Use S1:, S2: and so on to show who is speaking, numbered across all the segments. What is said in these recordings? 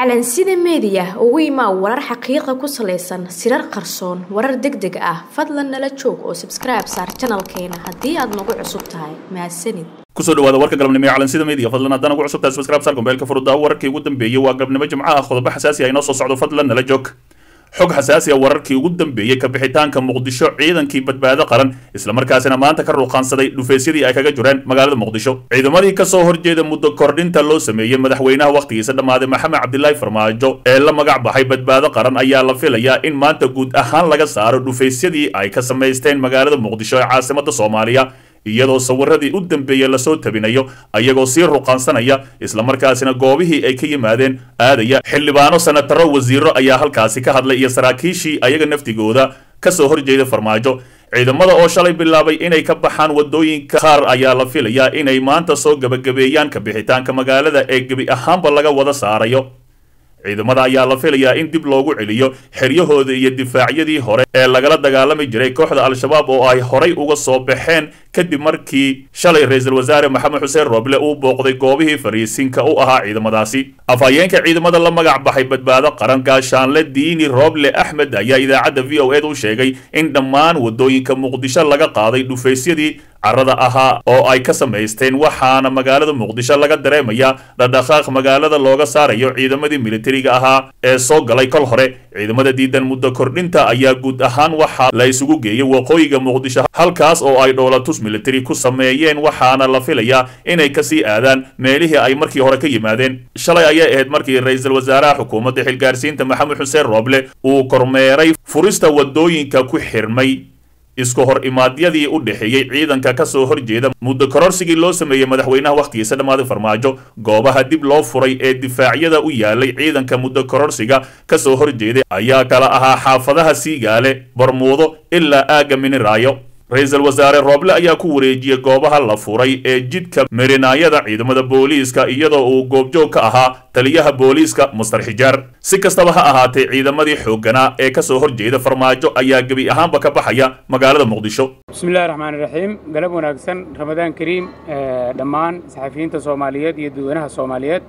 S1: calansida meediya ugu imaa warar xaqiiqa ku salaysan sirar qarsoon warar deg deg ah fadlan nala joog oo sabskribe saar janalkeena haddii aad nagu cusub tahay mahadsanid
S2: kusoo dhawaada warka galabnimo ee calansida media fadlan haddana ugu cusubtahay subscribe saar gombeelka furudaawo wararkii ugu dambeeyey waa galabnimo jimcaha qodobo xasaasi ah inoo soo socdo fadlan nala joog xog xasaasi a wararkii ugu dambeeyey ka bixitaanka muqdisho ciidankii badbaado qaran islamarkaasina maanta ka ruuqaansaday dhufaysyadii ay kaga jireen magaalada muqdisho ciidamadii kasoo horjeeda muddo kordhinta loo sameeyey madaxweynaha wakhtigiisa dhammaaday maxamed cabdilaahi farmaajo ee la magac baxay badbaado qaran ayaa la filayaa in maanta guud ahaan laga saaro dhufaysyadii ay ka samaysteen magaalada muqdisho ee caasimada soomaaliya iyadoo sawiradii u dambeeyey lasoo tabinayo ayagoo sii ruqaansanaya islamarkaasina goobihii ay ka yimaadeen aadaya xildhibaano sanataro wasiiro ayaa halkaasi ka hadlay iyo saraakiishii ayaga naftigooda kasoo horjeeda farmaajo ciidamada oo shalay bilaabay inay ka baxaan wadooyinka qaar ayaa la filayaa inay maanta soo gebagabeeyaan ka bixitaanka magaalada ee gebi ahaanba laga wada saarayo ciidamada ayaa la filayaa in dib loogu celiyo xeryahooda iyo difaacyadii hore ee lagala dagaalami jiray kooxda al-shabaab oo ay horay uga soo baxeen kadib markii shalay ra-iisul wasaare maxamed xuseen roble uu booqday goobihii fariisinka u ahaa ciidamadaasi afhayeenka ciidamada la magac baxay badbaado qaran gaashaanle diini roble axmed ayaa idaacadda v o ed u sheegay in dhammaan wadooyinka muqdisho laga qaaday dhufaysyadii carada ahaa oo ay ka samaysteen waxaana magaalada muqdisho laga dareemayaa dhadhaqaaq magaalada looga saarayo ciidamadii militariga ahaa ee soo galay kol hore ciidamada diidan muddo kordhinta ayaa guud ahaan waxaa la isugu geeyey waqooyiga muqdisho halkaas oo ay dhoolatus militari ku sameeyeen waxaana la filayaa inay kasii aadaan meelihii ay markii hore ka yimaadeen shalay ayay ahayd markii ra-iisul wasaaraha xukuumadda xilgaarsiinta maxamed xuseen roble uu kormeeray furista wadooyinka ku xirmay isku hor imaadyadii u dhexeeyey ciidanka kasoo horjeeda muddo kororsigii loo sameeyey madaxweynaha wakhtigiisa dhammaaday farmaajo goobaha dib loo furay ee difaacyada u yaalay ciidanka muddo kororsiga kasoo horjeeday ayaa kala ahaa xaafadaha siigaale barmuudo ilaa aagga miniraayo ra-iisul wasaare rooble ayaa ku wareejiyey goobaha la furay ee jidka merinaayada ciidamada booliiska iyadoo uu goobjoog ka ahaa taliyaha booliiska mustar xijaar si kastaba ha ahaatee ciidamadii xoogganaa ee kasoo horjeeda farmaajo ayaa gebi ahaanba ka baxaya magaalada muqdisho
S3: bismillahi raxmaan iraxiim galab wanaagsan ramadaan kariim dhammaan saxafiyiinta soomaaliyeed iyo dadweynaha soomaaliyeed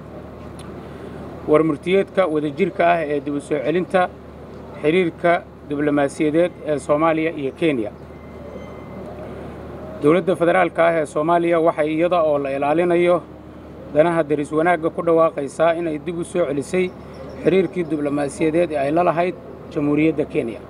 S3: war murtiyeedka wadajirka ah ee dib u soo celinta xiriirka diblomaasiyadeed ee soomaaliya iyo kenya dowladda federaalka ah ee soomaaliya waxay iyada oo la ilaalinayo danaha deris wanaagga ku dhawaaqaysaa inay dib u soo celisay xiriirkii diblomaasiyadeed ee ay la lahayd jamhuuriyadda kenya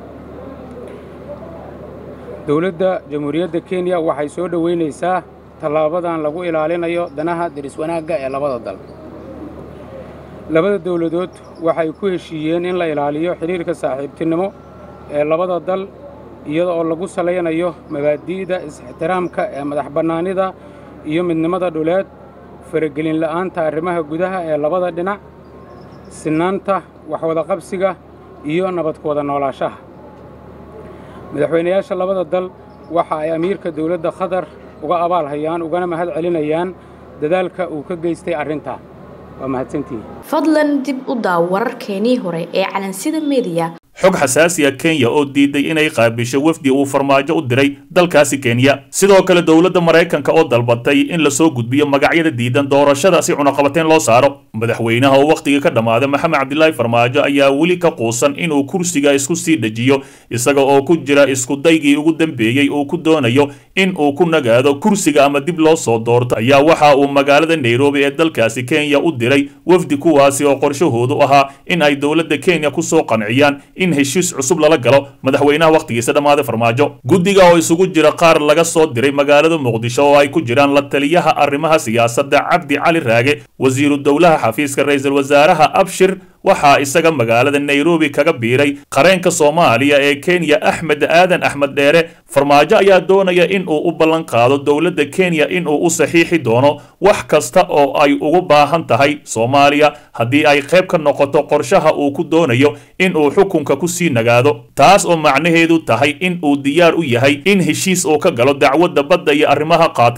S3: dowladda jamhuuriyadda kenya waxay soo dhowaynaysaa tallaabadan lagu ilaalinayo danaha deris wanaagga ee labada dal labada dowladood waxay ku heshiiyeen in la ilaaliyo xidhiirka saaxiibtinimo ee labada dal iyada oo lagu salaynayo mabaadi'da is-ixtiraamka ee madax bannaanida iyo midnimada dhuleed faragelin la'aanta arrimaha gudaha ee labada dhinac sinaanta waxwadaqabsiga iyo nabadkooda noolaashaha madaxweynayaasha labada dal waxa ay amiirka dowladda khatar uga abaal hayaan ugana mahad celinayaan dadaalka uu ka geystay arrintaa waa mahadsantihi
S1: fadlan dib u daaw wararkeenii hore ee calansida meediya
S2: xog xasaasiya kenya oo diiday inay qaabisho wafdi uu farmaajo u diray dalkaasi kenya sidoo kale dowladda maraykanka oo dalbatay in lasoo gudbiyo magacyada diidan doorashada si cunaqabateen loo saaro madaxweynaha oo wakhtigii ka dhammaaday maxamed cabdilaahi farmaajo ayaa weli ka quusan inuu kursiga isku sii dejiyo isaga oo ku jira iskudaygii ugu dambeeyey uu ku doonayo in uu ku nagaado kursiga ama dib loo soo doorto ayaa waxa uu magaalada nairobi ee dalkaasi kenya u diray wafdi kuwaasi oo qorshahoodu ahaa in ay dowladda kenya kusoo qanciyaan in heshiis cusub lala galo madaxweynaha wakhtigiisa dhammaaday farmaajo guddiga oo isugu jira qaar laga soo diray magaalada muqdisho oo ay ku jiraan la taliyaha arrimaha siyaasadda cabdi cali raage wasiiru dowlaha xafiiska ra-iisul wasaaraha abshir waxaa isaga magaalada nairobi kaga biiray qareenka soomaaliya ee kenya axmed aadan axmed dheere farmaajo ayaa doonaya in uu u ballan qaado dowladda kenya in uu u saxiixi doono wax kasta oo ay ugu baahan tahay soomaaliya haddii ay qayb ka noqoto qorshaha uu ku doonayo in uu xukunka ku sii nagaado taas oo macnaheedu tahay in uu diyaar u yahay in heshiis uu ka galo dacwadda badda iyo arrimaha qaadka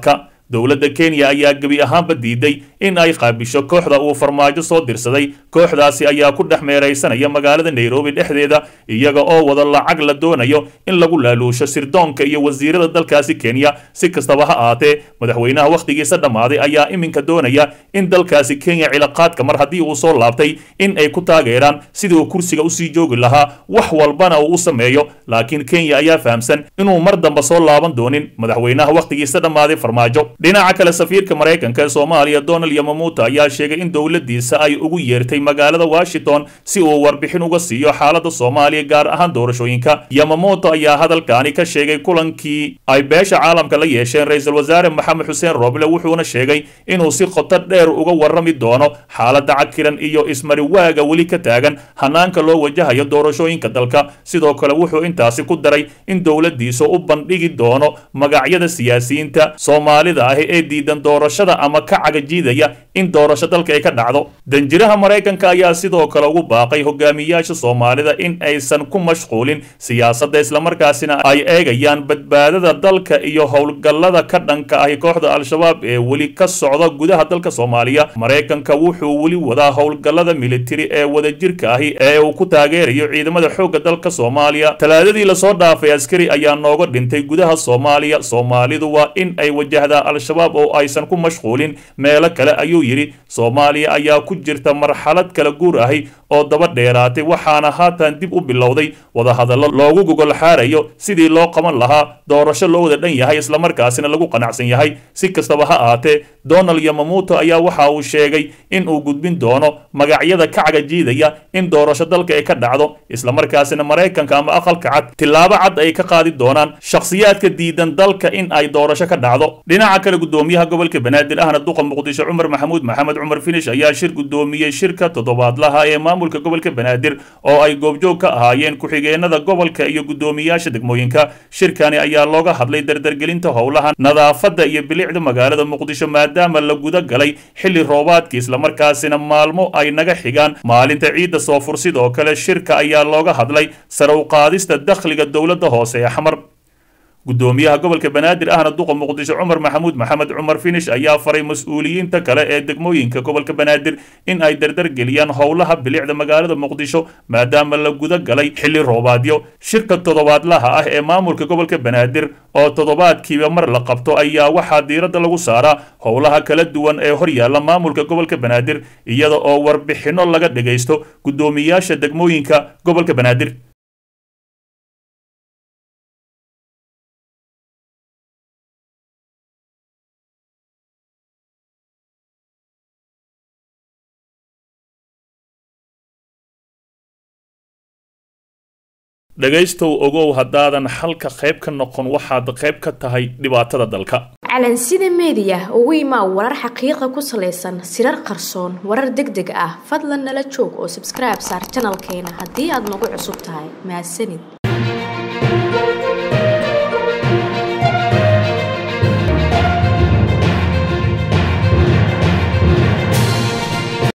S2: dowladda kenya ayaa gebi ahaanba diiday in ay qaabisho kooxda uu farmaajo soo dirsaday kooxdaasi ayaa ku dhex meeraysanaya magaalada nairobi dhexdeeda iyaga oo wada lacag la doonayo in lagu laaluusho sirdoonka iyo wasiirada dalkaasi kenya si kastaba ha ahaatee madaxweynaha wakhtigiisa dhammaaday ayaa iminka doonaya in dalkaasi kenya cilaaqaadka mar haddii uu soo laabtay in ay ku taageeraan sidii uu kursiga usii joogi lahaa wax walbana uu u sameeyo laakiin kenya ayaa fahamsan inuu mar damba soo laaban doonin madaxweynaha wakhtigiisa dhammaaday farmaajo dhinaca kale safiirka maraykanka ee soomaaliya donald yamamuuta ayaa sheegay in dowladdiisa ay ugu yeertay magaalada washington si uu warbixin uga siiyo xaaladda soomaaliya gaar ahaan doorashooyinka yamamuuto ayaa hadalkaani ka sheegay kulankii ay beesha caalamka la yeesheen ra-iisul wasaare maxamed xuseen roble wuxuuna sheegay inuu si qoto dheer uga warrami doono xaaladda cakiran iyo ismariwaaga weli ka taagan hanaanka loo wajahayo doorashooyinka dalka sidoo kale wuxuu intaasi ku daray in dowladdiisa u bandhigi doono magacyada siyaasiyiinta soomaalida ahi ee diidan doorashada ama ka cagajiidaya in doorasho dalka ay ka dhacdo danjiraha maraykanka ayaa sidoo kale ugu baaqay hogaamiyaasha soomaalida in aysan ku mashquulin siyaasadda islamarkaasina ay eegayaan badbaadada dalka iyo howlgallada ka dhanka ahi kooxda al-shabaab ee weli ka socda gudaha dalka soomaaliya maraykanka wuxuu weli wadaa howlgallada militari ee wadajirka ahi ee uu ku taageerayo ciidamada xoogga dalka soomaaliya talaadadii lasoo dhaafay askari ayaa nooga dhintay gudaha soomaaliya soomaalidu waa in ay wajahdaa al-shabaab oo aysan ku mashquulin meelo kale ayuu yidhi soomaaliya ayaa ku jirta marxalad kala guur ahi oo daba dheeraatay waxaana haatan dib u bilowday wadahadallo loogu gogol xaarayo sidii loo qaban lahaa doorasho loo wada dhan yahay islamarkaasina lagu qanacsan yahay si kastaba ha ahaatee donald yamamuuto ayaa waxa uu sheegay in uu gudbin doono magacyada ka cagajiidaya in doorasho dalka ay ka dhacdo islamarkaasina maraykanka ama aqalka cad tillaabo cad ay ka qaadi doonaan shakhsiyaadka diidan dalka in ay doorasho ka dhacdo dhinaca kale gudoomiyaha gobolka banaadir ahna duqa muqdisho cumar maxamuud maxamed cumar finish ayaa shir gudoomiyey shirka toddobaadlaha ee maamulka gobolka banaadir oo ay goobjoog ka ahaayeen ku-xigeenada gobolka iyo gudoomiyaasha degmooyinka shirkani ayaa looga hadlay dardargelinta howlaha nadaafadda iyo bilicda magaalada muqdisho maadaama la guda galay xilli roobaadkii islamarkaasina maalmo ay naga xigaan maalinta ciidda soo fursid oo kale shirka ayaa looga hadlay sare u qaadista dakhliga dowladda hoose ee xamar gudoomiyaha gobolka banaadir ahna duqa muqdisho cumar maxamuud maxamed cumar finish ayaa faray mas-uuliyiinta kale ee degmooyinka gobolka banaadir in ay dardargeliyaan howlaha bilicda magaalada muqdisho maadaama la guda galay xilli roobaadyo shirka toddobaadlaha ah ee maamulka gobolka banaadir oo toddobaadkiiba mar la qabto ayaa waxaa diiradda lagu saaraa howlaha kala duwan ee horyaalla maamulka gobolka banaadir iyada oo warbixinno laga dhagaysto gudoomiyaasha degmooyinka gobolka banaadir dhegaystow ogow haddaadan xalka qayb ka noqon waxaad qayb ka tahay dhibaatada dalka
S1: calansida meediya ugu imaa warar xaqiiqa ku salaysan sirar qarsoon warar deg deg ah fadlan nala joog oo sabskribe saar janalkeena haddii aad nagu cusub tahay mahadsanid